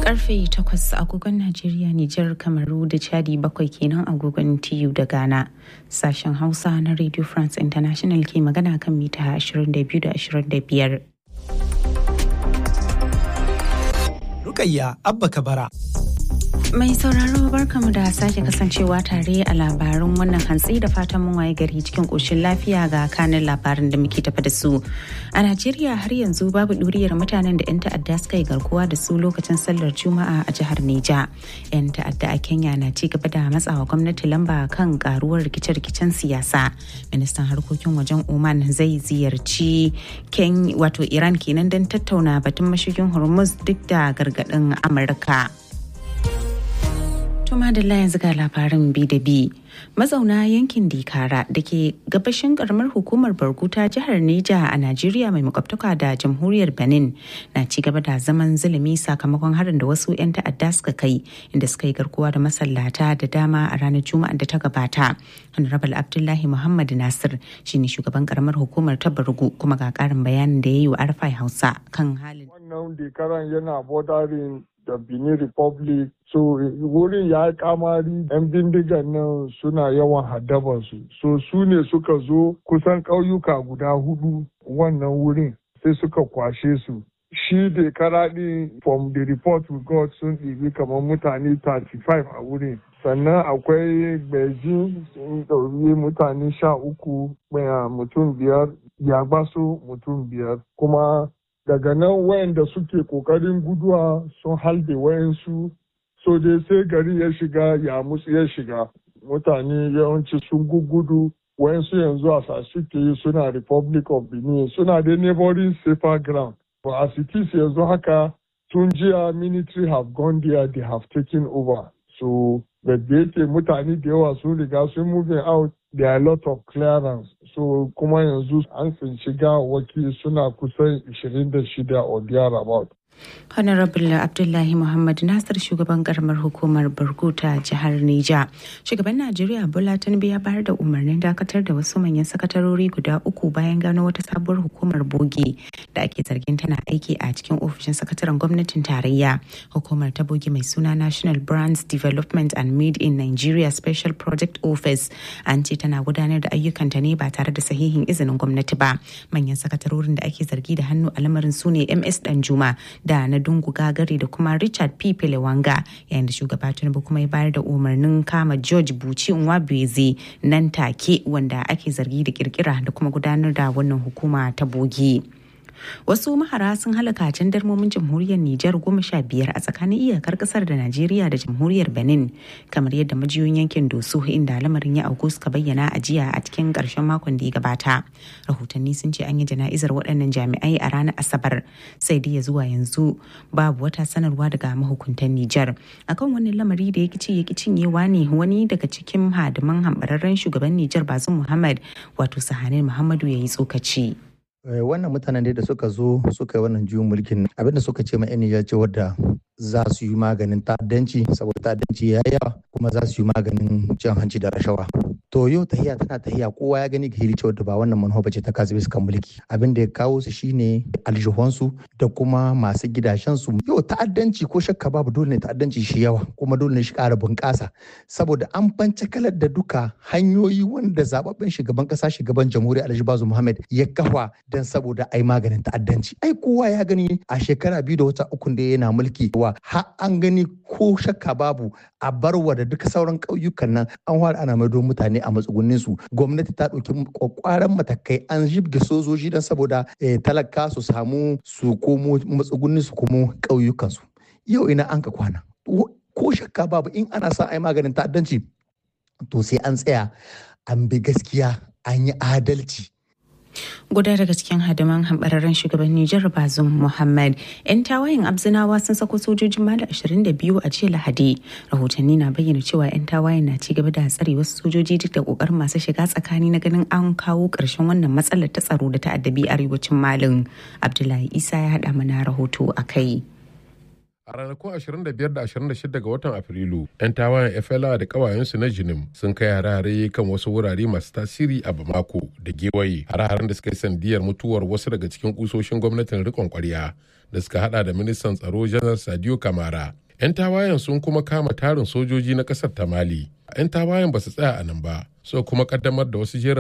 Karfe takwas agogon Najeriya, Nijar, Kamaru da Chadi bakwai kenan agogon TU da Ghana. Sashen Hausa na Radio France International ke magana kan mita 22 da 25. Rukayya Abba Kabara. Mai sauraro barkamu da sake kasancewa tare a labarin wannan hantsi da fatan mun waye gari cikin ƙoshin lafiya ga kanin labarin da muke tafa da su. A Najeriya har yanzu babu ɗuriyar mutanen da 'yan ta'adda suka yi garkuwa da su lokacin sallar Juma'a a jihar Neja. 'Yan ta'adda a Kenya na ci gaba da matsawa gwamnati lamba kan karuwar rikice-rikicen siyasa. Ministan harkokin wajen Oman zai ziyarci Ken wato Iran kenan don tattauna batun mashigin Hormuz duk da gargaɗin Amurka. Tuma da yanzu ga labarin bi da bi. Mazauna yankin Dikara da ke gabashin karamar hukumar Barguta jihar Neja a Najeriya mai makwabtaka da jamhuriyar Benin na ci gaba da zaman zulumi sakamakon harin da wasu 'yan ta'adda suka kai inda suka yi garkuwa da masallata da dama a ranar Juma'a da ta gabata. Honorable Abdullahi Muhammad Nasir shine shugaban karamar hukumar ta Bargu kuma ga karin bayanin da ya yi wa Arfai Hausa kan halin. Wannan Dikaran yana bordering da Benin Republic so wurin ya yi kamari yan bindigan nan suna yawan haddabansu so su ne suka zo kusan ƙauyuka guda hudu wannan wurin sai suka kwashe su shi da karaɗi from the report we got sun ɗibi kamar mutane 35 a wurin sannan akwai beijing sun ɗauri mutane sha uku mutum biyar yabaso mutum biyar kuma daga nan wayanda suke kokarin guduwa sun halbe wayansu so dai sai gari ya shiga ya musu ya shiga mutane yawanci sun gugudu wayansu yanzu a sasuke suna republic of benin suna da neighboring safer ground but as it is yanzu haka tun jiya military have gone there they have taken over so da yake mutane da yawa sun riga sun moving out there are a lot of clearance so kuma yanzu an tsinci gawawaki suna kusan 26 or thereabout Honorable Abdullahi Muhammad Nasir shugaban karamar hukumar Burkuta jihar Nija. Shugaban Najeriya Bola Tinubu ya bayar da umarnin dakatar da wasu manyan sakatarori guda uku bayan gano wata sabuwar hukumar bogi da ake zargin tana aiki a cikin ofishin sakataren gwamnatin tarayya. Hukumar ta bogi mai suna National Brands Development and Made in Nigeria Special Project Office an ce tana gudanar da ayyukanta ne ba tare da sahihin izinin gwamnati ba. Manyan sakatarorin da ake zargi da hannu a lamarin su ne MS Danjuma da na dungu gagari da kuma richard p pelewanga yayin da shugaba tinubu kuma ya bayar da umarnin kama george buci nwabeze nan take wanda ake zargi da kirkira da kuma gudanar da wannan hukuma ta bogi. wasu mahara sun halaka darmomin jamhuriyar Nijar goma sha biyar a tsakanin iyakar kasar da Najeriya da jamhuriyar Benin kamar yadda majiyoyin yankin Doso inda lamarin ya auku suka bayyana a jiya a cikin karshen makon da ya gabata. Rahotanni sun ce an yi jana'izar waɗannan jami'ai a ranar Asabar sai dai ya zuwa yanzu babu wata sanarwa daga mahukuntan Nijar. Akan wannan lamari da ya kici ya cinyewa ne wani daga cikin hadiman hambararren shugaban Nijar Bazum Muhammad wato Sahanin Muhammadu ya yi tsokaci. wannan mutanen da suka zo suka yi wannan juyin mulkin abinda suka ce ma yan ce wadda za su yi maganin ta'addanci saboda ta'addanci ya yawa kuma za su yi maganin cin hanci da rashawa to yau tahiya tana tahiya kowa ya gani ga hiri cewa ba wannan manufa bace ta kasu bisa mulki abin da ya kawo su shine aljihunsu da kuma masu gidashensu yau ta'addanci ko shakka babu dole ne ta'addanci shi yawa kuma dole ne shi ƙara bunƙasa saboda an bance kalar da duka hanyoyi wanda zababben shugaban ƙasa shugaban jamhuriyar alhaji bazu muhammad ya kafa don saboda ai maganin ta'addanci ai kowa ya gani a shekara biyu da wata ukun da yana mulki wa har an gani ko shakka babu a barwa da duka sauran ƙauyukan nan an fara ana maido mutane a matsugunnin su gwamnati ta ɗauki kwakwaran matakai an jibge sojoji don saboda talaka su samu su komo matsugunnin su komo ƙauyukan su yau ina an ka kwana ko shakka babu in ana sa ai maganin ta'addanci to sai an tsaya an bi gaskiya an yi adalci guda daga cikin hadiman hambararren shugaban Nijar Bazum Muhammad. 'Yan tawayen Abzinawa sun sako sojojin Mali 22 a jiya Lahadi. Rahotanni na bayyana cewa 'yan tawayen na ci gaba da tsare wasu sojoji duk da kokarin masu shiga tsakani na ganin an kawo ƙarshen wannan matsalar ta tsaro da ta'addabi arewacin Malin. Abdullahi Isa ya haɗa mana rahoto a kai. A ranakun 25 da 26 ga watan Afrilu, 'yan tawayen FLA da kawayensu na Jinim sun kai hare-hare kan wasu wurare masu tasiri a Bamako da gewaye. Hare-haren da suka yi sandiyar mutuwar wasu daga cikin kusoshin gwamnatin rikon kwarya da suka hada da ministan tsaro janar sadio kamara 'yan tawayen sun kuma kama tarin sojoji na kasar ta mali 'yan tawayen ba su tsaya a nan ba so kuma kaddamar da wasu jerin